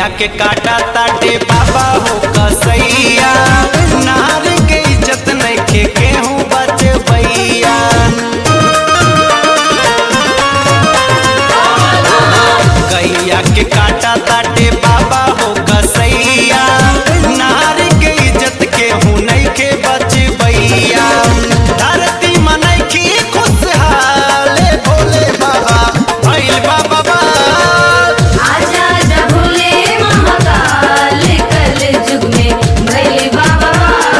गैया के काटा ताटे बाबा हो कसैया नार के इज्जत नइखे केहू बचबैया गैया के काटा ताटे बाबा हो कसैया नार के इज्जत केहू नइखे बचबैया धरती मनैखी खुशहाल भोले बाबा भइल बाबा बा आजा आजा भोले महाकाल कल युग में भैले बाबा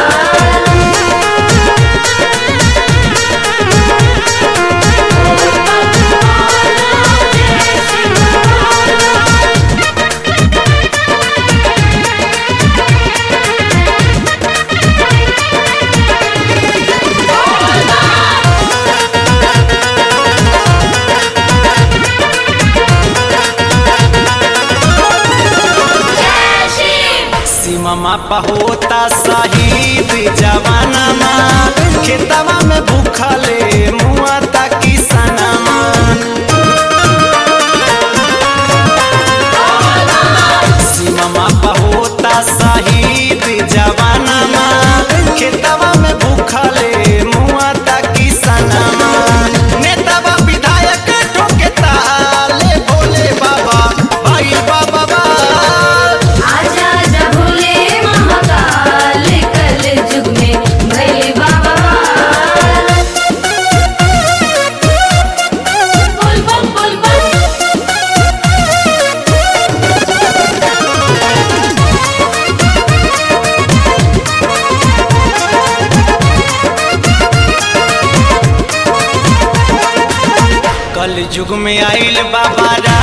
सीमा होता शहीद जवानमा खेतवा में भूखले मुआ ताकि सनमा सीमा होता शहीद जवानमा खेतवा में भूखले मुआ ताकि सनमा नेतावा विधायक ठोके ताले भोले बाबा भाई बाबा बा आजा आजा भोले महाकाल कल युग में भैले बाबा बोल बम बोल बम कल युग में आइल बाबा